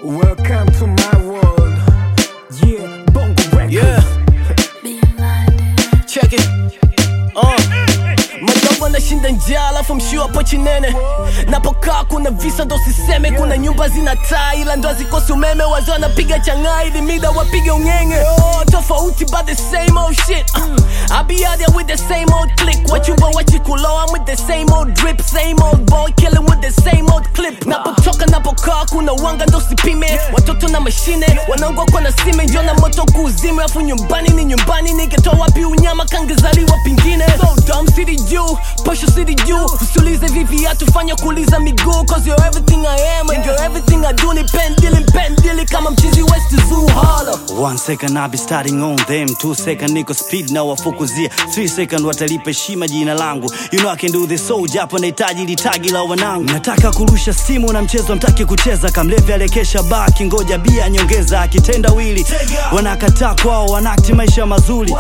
Welcome to my world. Yeah, Bongo Records. Yeah. Check it. Uh. Madogo anashinda njaa alafu mshio hapo chinene napokaa kuna visa ndo siseme kuna nyumba zina taa ila ndo hazikosi umeme wazee wanapiga changaa ili mida wapige ungenge oh, tofauti but the same old shit uh, I be out there with the same old click wachumba wachikulo I'm with the same old drip same old boy killing with the same old clip napotoka napokaa kuna wanga ndo sipime watoto na mashine wanaungwa kwa na sime njo na moto kuuzime afu nyumbani ni nyumbani nikitoa wapi unyama kangezaliwa pingine so dumb city juu posho city juu usiulize vipi atufanya kuuliza miguu cause you're everything I am and you're everything I do ni pendili mpendili kama mchizi west zoo holla One second I'll be starting on them Two second niko speed na wafukuzia Three second watalipa heshima jina langu You know I can do this so japo nahitaji litagi la wanangu Nataka kurusha simu na mchezo mtaki kucheza Kamlevi alekesha baki ngoja bia nyongeza akitenda wili Wanakataa kwao wanakti maisha mazuri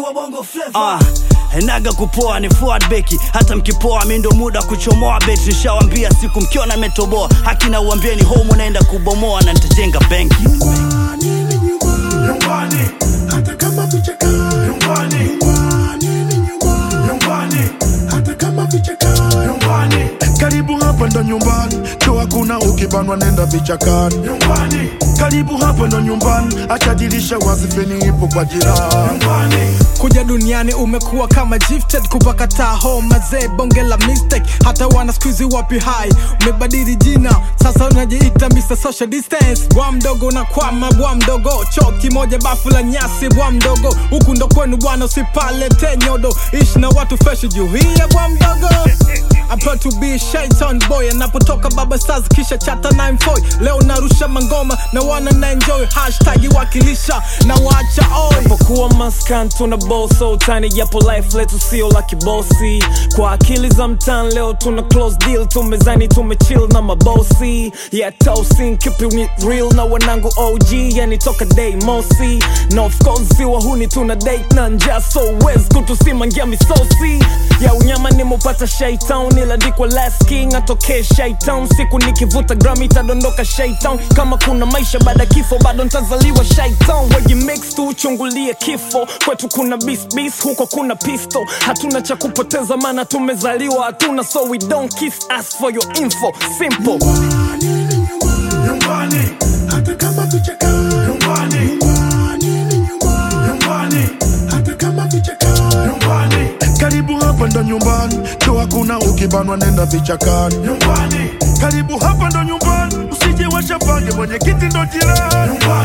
Ah, naga kupoa ni forward beki hata mkipoa mi ndo muda kuchomoa beti nishawambia siku mkiona metoboa haki na uambieni home unaenda kubomoa na nitajenga benki nyumbani ni nyumbani nyumbani hata kama vichaka nyumbani nyumbani ni nyumbani nyumbani hata kama vichaka nyumbani karibu hapa ndo nyumbani cho hakuna ukibanwa nenda vichakani nyumbani karibu hapa ndo nyumbani acha dirisha wazi feni ipo kwa jirani nyumbani kuja duniani umekuwa kama gifted kupakataa home mazee bonge la mistake hata wana skuizi wapi hai umebadili jina sasa unajiita Mr. social distance bwa mdogo na kwama bwa mdogo choo kimoja bafu la nyasi bwa mdogo huku ndo kwenu bwana usipalete nyodo ishi na watu fresh juu hiya bwa mdogo I'm proud to be a shaitan boy anapotoka baba stars kisha chata 94 leo narusha mangoma na wana na enjoy hashtag wakilisha na wacha oi Napokuwa maskan tuna boso tani japo life letu sio la kibosi kwa akili za mtan leo tuna close deal tumezani tumechill na mabosi yeah toasting keeping it real na wanangu OG yani toka day mosi na of course si wahuni tuna date na njaa so wes kutusimangia misosi ya unyama nimupata shaitown iladikwa last king atokee shaitown siku nikivuta gram itadondoka shaitown kama kuna maisha baada ya kifo bado ntazaliwa shaitown wegi mix tu uchungulie kifo kwetu kuna bis bis huko kuna pisto hatuna cha kupoteza maana tumezaliwa hatuna so we don't kiss us for your info simple nyumbani ni nyumbani nyumbani hata kama vichaka nyumbani nyumbani ni nyumbani nyumbani hata kama vichaka nyumbani karibu hapa ndo nyumbani cho hakuna ukibanwa nenda vichakani nyumbani karibu hapa ndo nyumbani usije washapange mwenye kiti ndo jirani nyumbani